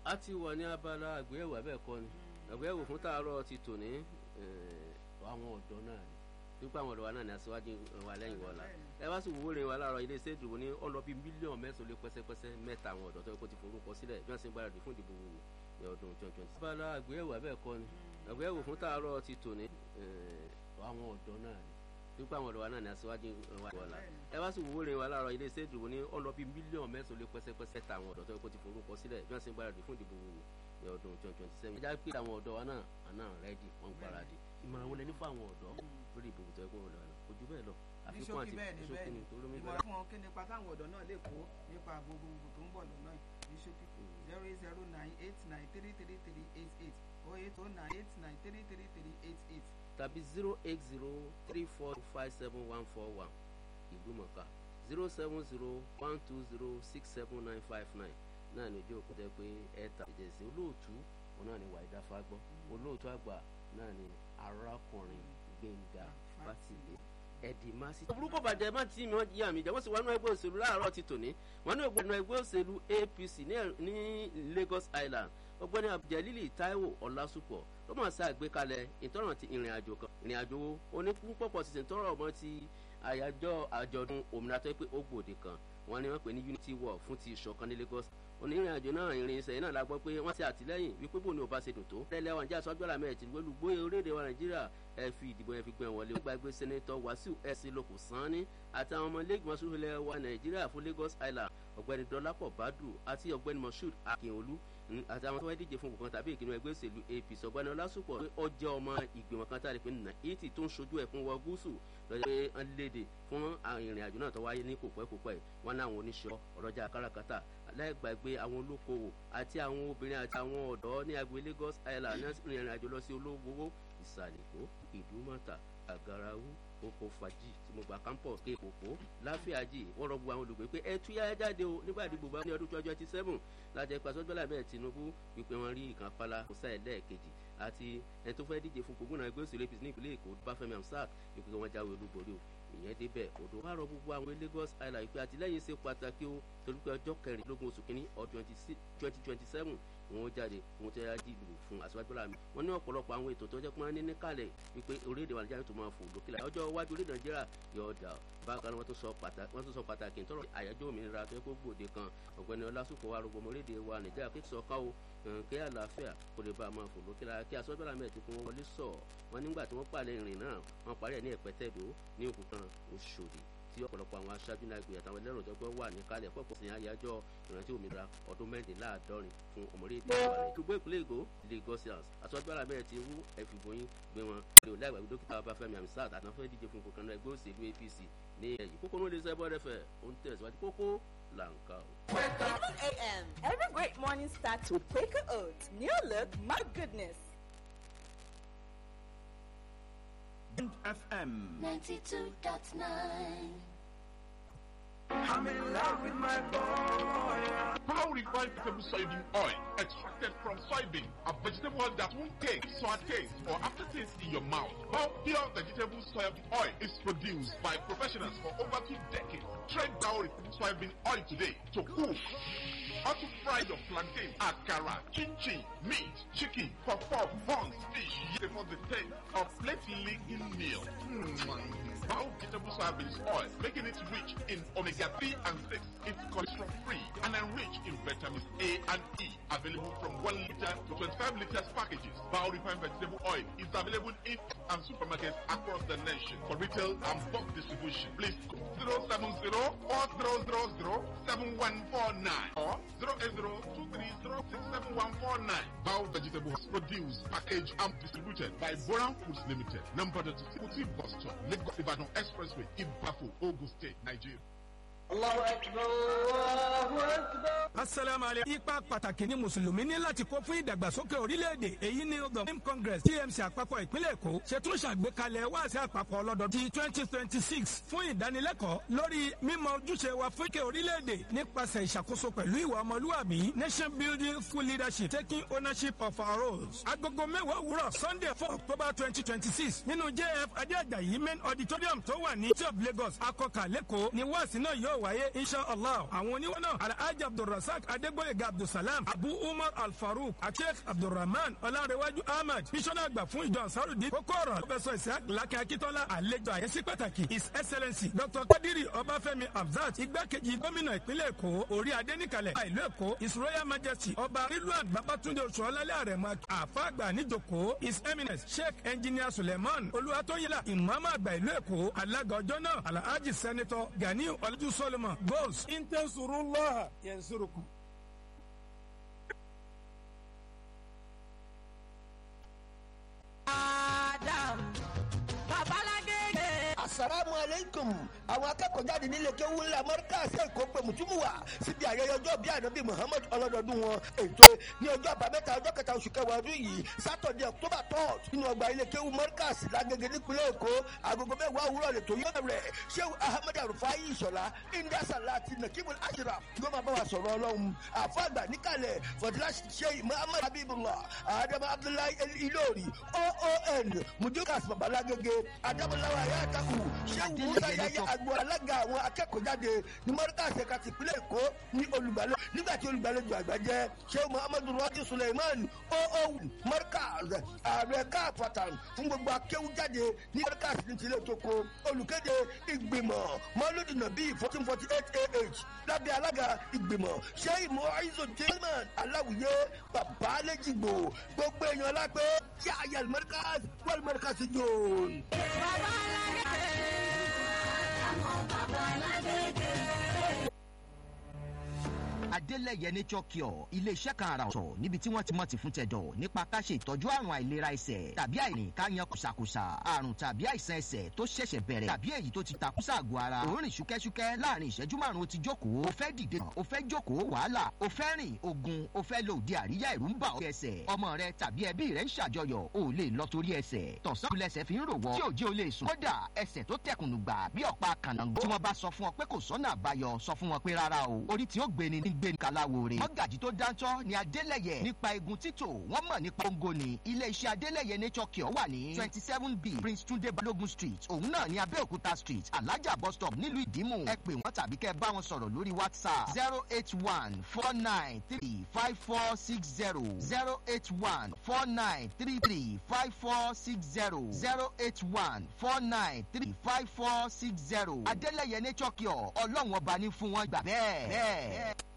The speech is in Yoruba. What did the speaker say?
a ti wà ní abala àgbéyẹ̀wò abẹ́ẹ̀kọ́ ni àgbéyẹ̀wò fún tààrọ̀ ti tò ní àwọn ọ̀dọ́ náà ni pípa àwọn ọ̀dọ́ wa náà ní aṣíwájú wa lẹ́yìn wọ́la ẹ wá sí wúwo rìn wa láàárọ̀ ilé iṣẹ́ ìdìbò ní ọ̀nà bíi mílíọ̀nù mẹ́sàn-án lé pẹ́sẹ́pẹ́sẹ́ mẹ́ta àwọn ọ̀dọ́ tó yẹ kó ti forúkọ sílẹ̀ bí wọ́n ṣe ń gbáradì fún ìdìbò wò ní ọdún twenty twenty. abala àgbéyẹ̀wò abẹ́ẹ̀kọ́ ni àgbéyẹ̀wò fún tààrọ̀ ti tò ní àwọn ọ̀dọ́ náà ni pípa àwọn ọ̀dọ́ wa náà ní aṣíwájú wa wọ́la ẹ wá sí wúwo rìn wa láàárọ̀ ilé iṣẹ́ ìdìbò ní ọ̀nà bíi mílíọ̀nù mẹ́sàn-án lé pẹ́sẹ́pẹ́sẹ́ ta àwọn ọ̀dọ́ tó yẹ kó ti forúkọ sílẹ̀ bí wọ́n ṣe ń gbáradì fún ìdìbò wò ní ọdún twenty twenty seven. ẹ já pé àwọn ọ̀dọ́ wa náà àná rẹ́dì wọ́n gbáradì ìmọ̀ràn wọlé ní fún àwọn ọ̀dọ́ lórí ìbò tó yẹ kó wọn lọ ojú bẹ́ẹ̀ lọ àfikún àti ìṣókè ní torí mi ìmọ̀ràn fún wọn kí nípa táwọn ọ̀dọ́ náà lè kó nípa gbogbogbò tó ń bọ̀ lọ́nà ní ṣókí zero eight zero nine eight nine three three three eight eight oh eight oh nine eight nine three three three eight eight. tàbí zero eight zero three four five seven one four one ìgbìmọ̀ká zero seven zero one two zero six seven nine five nine náà ní ojú òkú tẹ pé ẹ̀ta ìjẹ̀sìn olóòtú òun náà ní wàídà fagbọ́ olóòtú àgbà náà ní arákùnrin gbẹ̀ngà fátìlẹ̀ ẹ̀dì máa sí. burúkú bàjẹ́ má tí mi wọ́n yí àmì ìjà wọ́n sì wọnú ẹgbẹ́ òṣèlú láàárọ̀ ti tòní wọ́n ní ògbẹ́ni ẹgbẹ́ òṣèlú apc ní lagos island ọgbẹ́ni abduljalili taiwo ọlásùpọ̀ ló máa ṣe àgbékalẹ̀ ìtọ́nà ti ìrìn àjò kan ìrìn àjò onípúpọ̀ sísè tọrọ ọmọ ti àyájọ́ àjọ̀dún òmìnira tó pé ó gbòde kan wọ́n ní wọ́n pè ní unity war fún ti ìṣọ̀kan ní lagos onírìn àjò náà ìrìn ìṣẹ̀yìn náà la gbọ́ pé wọ́n ti àtìlẹ́yìn wípé bò ní òbá ṣe dùn tó. lẹ́lẹ́ wọn jẹ́ àsọjọ́lá mẹ́rin tí wọ́n gbé orílẹ̀-èdè wa nàìjíríà ẹ fi ìdìbò yẹn fi gbẹ̀ wọlé. wọ́n gbàgbé sẹ́nẹ́tọ̀ wàsíù ẹ̀sìn lóko sanni àtàwọn ọmọ lẹ́gbọ̀n sórílẹ̀ wa nàìjíríà fún lagos island ọ̀gbẹ́ni dọ́lápọ̀ bádù àti ọ̀gbẹ́ni moshood akínolú àtàwọn tó wáyé díje fún kankan tàbí ìkíni ẹgbẹ́ òṣèlú apc ọ̀gbẹ́ni ọlásùpọ̀ pé ó jẹ́ ọmọ ìgbìmọ̀ kan tá a lè pè ní haiti tó ń ṣojú ẹ̀kún wọ gúúsù lọ́jọ́ pé wọ́n léde fún ìrìn àjò náà tó wáyé ní kòpẹ́kòpẹ́ wọn náà àwọn oníṣẹ́ ọ̀rọ̀jà káràkátà láìgbàgbé àwọn olókoòwò àti àwọn obìnrin àti àwọn ọ̀dọ́ ní agbo lagos island ní ìrìn àjò lọ sí olówó ìsàlẹ̀kó ìdúmọ̀tà àgàràwú oko fàájì tí mo gba campus ké kòkó láfíàjì wọ́n rọ gbogbo àwọn olùgbé pé ẹ tú yáyá jáde o nígbà tí gbogbo ní ọdún twenty seven láti ẹ̀ka sọ́jọ́lá bẹ́ẹ̀ tinubu wípé wọ́n rí ìkan pálá kó sáyẹ̀ lẹ́ẹ̀kejì àti ẹni tó fẹ́ díje fún gbogbo náà ẹgbẹ́ òṣèlú apc ní ìpínlẹ̀ èkó báfẹ́mi amsat wípé wọ́n jáwé olúborí o ìyẹn débẹ̀ odò wá rọ gbogbo àwọn lagos island wípé àtìlẹ́yìn ṣe pàtàkì o torí pé ọjọ́ kẹrìndínlógún oṣù kínní ọdún twenty twenty seven wọn ó jáde wọn tẹ́ ajé ìlú fún aṣáájú láàmì wọn ní ọ̀pọ̀lọpọ̀ àwọn ètò tó jẹ́ pé wọ́n ní níkàlẹ̀ wípé orílẹ̀-èdè wa nàìjíríà tó máa fò lókè láyé ọjọ́ iwájú orílẹ̀ nàìjíríà yóò dà bákan wọ́n tún sọ pàtàkì tọrọ àyájọ́ òmìnira tó yẹ kó gbòde kan ọ̀gbẹ́ni ọlásùpọ̀ wa rògbòmọ orílẹ̀-èdè wa nàìjíríà kí sọ ká o kí àlàáfíà kò lè bá a máa fò lókè láyé kí aṣáájú láàmì ẹ̀ tó kún wọn wọlé sọ wọn nígbà tí wọ́n pàlẹ́ ìrìn náà wọ́n parí ẹ̀ ní ẹ̀pẹ́tẹ́dó ní òkúta òṣòdì tí ọ̀pọ̀lọpọ̀ àwọn aṣáájú náà gbé àtàwọn ẹlẹ́rọ tó gbọ́ wà ní kálẹ̀ pọ̀pọ̀ sí àyájọ́ ìrántí òmìnira ọdún mẹ́rìndínláàádọ́rin fún ọmọdéèdè ìwàlẹ̀. gbogbo ìpínlẹ̀ èkó lagosians aṣáájú alábẹ́rẹ́ ti wú ẹ̀fìbòyìn gbé wọn lè láì gbàgbé dókítà babafẹ́mi amisat àtàwọn fẹ́ díje fún kòkànnà ẹgbẹ́ òṣèlú apc ní ẹ̀yìn kókó ló lè sẹ́bọ̀ rẹ̀fẹ̀ ó ń tẹ̀síwájú kókó là ń kà ó. 7 a.m. Every great morning starts with Quaker Oats. New look, my goodness. FM 92.9. I'm in love with my boy. How refined vegetable soybean oil extracted from soybean, a vegetable oil that won't taste, sour taste, or aftertaste in your mouth. How pure vegetable soybean oil is produced by professionals for over two decades. Trade Dow refined soybean oil today to cook. How to fry your plantain, akara, chin-chin, meat, chicken, puff-puff, buns, fish, for the taste of plate-licking meal. Mm. Bao vegetable soybean oil, making it rich in omega-3 and 6. It's cholesterol-free and enriched in vitamins A and E. Available from 1 liter to 25 liters packages. Bao refined vegetable oil is available in and supermarkets across the nation for retail and bulk distribution. Please call 070 4000 7149 or 08023067149. Bao Vegetables produced, packaged, and distributed by Boran Foods Limited. Number 32 Bus Stop, Lagos Ibadan Expressway, Ibafu, Ogun State, Nigeria. Allahu Akbar, Allahu Akbar. asalaamualeykum. ipa pàtàkì ni mùsùlùmí ní láti kó fún ìdàgbàsókè orílẹ̀-èdè èyí ni the congress tmc àpapọ̀ ìpínlẹ̀ èkó ṣètò ṣàgbékalẹ̀ wáàsí àpapọ̀ ọlọ́dọ̀ ti twenty twenty six fún ìdánilẹ́kọ̀ọ́ lórí mímọ ojúṣe wa fún ìkẹ́ orílẹ̀-èdè nípasẹ̀ ìṣàkóso pẹ̀lú ìwà ọmọlúwàbí nation building full leadership taking ownership of our roles. agogo mẹ́wàá òwúrọ̀ sunday four october twenty twenty six nínú jf adéàjàyí main auditorium tó wà ní tí of lagos akọkà lẹ́kọ̀ọ́ ni wáàsí náà yóò wáyé inshallah àwọn oníwọ́n náà alhaji abdulrasaq abdulrasaq adégbòyega abdulsalam abu umar alfarouk àti sheikh abdulrahman ọlárẹwájú ahmed bísọ́nà àgbà fún ìjọ ansarudin kókó ọ̀rọ̀ pẹ̀sọ̀ isaac lákẹ́ akíntọ́lá àlejò àyẹ́sí pàtàkì his excellency dr kadiri ọbáfẹ́mi hamzat igbákejì gómìnà ìpínlẹ̀ èkó orí adéníkalẹ̀ ìlú èkó his royal majesty ọba rilwan babatunde oṣù ọlálẹ́ àrẹ̀mọ àfa àgbà níjòkó his eminence sheikh engineer suleiman olúwatóyìnlá ìmọ̀ọ́mọ́ àgbà ìlú èkó alága ọjọ́ náà alhaji senator ganiu ọlọ́jú solomon goals intansurullah yansurukum. Adam. Babalagege. asalaamu aleykum àwọn akẹ́kọ̀ọ́ jáde nílé kéwú ńlá mọ́ríkàsì èkó pé mùtúmùwà síbi ayẹyẹ ọjọ́ bíi ànábì muhammed ọlọ́dọọdún wọn ètò ní ọjọ́ àbámẹ́ta ọjọ́ kẹta oṣù kẹwàá ọdún yìí sátọ̀dẹ̀ october third nínú ọgbà ilé kéwú mọ́ríkàsì lágége nípínlẹ̀ èkó agogo mẹ́wàá òwúrọ̀ lè tó yọ rẹ̀ sheu ahmed arufai ìṣọ̀lá india salati nakimul ashraf yóò máa bá wa sọ̀rọ̀ ọlọ́run àfọ̀gbà níkàlẹ̀ fọdúlá sheikh muhammed habibullah adama abdullahi ilori oon mujukas babalagege adamulawa ayataku sheu musa yaya agbo alága àwọn akẹ́kọ̀ọ́ jáde ní mọ́ríkàsì ẹ̀ka tìpínlẹ̀ èkó ní olùgbàlẹ̀ nígbà tí olùgbàlejò àgbà jẹ́ sheu muhammadu rọ́jí suleiman oo mọ́ríkàsì ààrẹ káàpàtàn fún gbogbo akéwú jáde ní mọ́ríkàsì ní tilẹ̀ tóko olùkéde ìgbìmọ̀ mọ́lúdì nàbí fourteen forty eight ah lábẹ́ alága ìgbìmọ̀ sheu muhammadu jilman aláwìyé babalẹ́jìgbò gbogbo èèyàn lápẹ́ yáyà mọ́ríkàsì wọ́n mọ́ríkàsì jòòn. adélẹ̀yẹ nature cure iléeṣẹ́ kan àrà ọ̀tọ̀ níbi tí wọ́n ti mọ̀ ti fún tẹ̀dọ̀ nípa ká ṣe ìtọ́jú àrùn àìlera ẹsẹ̀ tàbí àìrìn ká yan kùsàkùsà àrùn tàbí àìsàn ẹsẹ̀ tó ṣẹ̀ṣẹ̀ bẹ̀rẹ̀ tàbí èyí tó ti takùsà àgọ́ ara òórìn ṣúkẹ́ṣúkẹ́ láàrin ìṣẹ́jú márùn-ún ti jókòó o fẹ́ dìde o fẹ́ jókòó wàhálà o fẹ́ rìn ogun o fẹ́ lo òde àríyá ìrú ń bà ọ́ ẹsẹ̀ ọmọ rẹ tàbí ẹbí rẹ ń ṣàjọyọ̀ o lè lọ torí ẹsẹ̀ tọ̀sán lẹsẹ̀ fi ń rò wọ́ tí òjì o lè sùn kódà ẹsẹ̀ tó tẹkùnù gbà bí ọ̀pá kànáńgó tí wọ́n bá sọ fún ọ pé kò sọ́nà àbáyọ sọ fún wọn pé rárá o orí tí ó gbéni ní gbéni kaláwo rè mọ́gàjì tó dáńtọ́ ni adélẹ̀yẹ nípa egun títò wọ́n mọ̀ nípa ongo ni iléeṣẹ́ adélẹ̀yẹ nature cure wà ní twenty seven b prince tunde balogun street òun náà ní abẹ́òkúta street alájà bus stop nílùú ìdímù ẹ pè wọ́n tàbí kẹ́ bá wọn sọ̀rọ̀ lórí whatsapp zero eight one four nine three five four six zero zero eight one four nine three three five four six zero zero eight one four nine three five four six zero adélẹ̀yẹ nature cure ọlọ́run ọba ní fún wọn gbà bẹ́ẹ̀.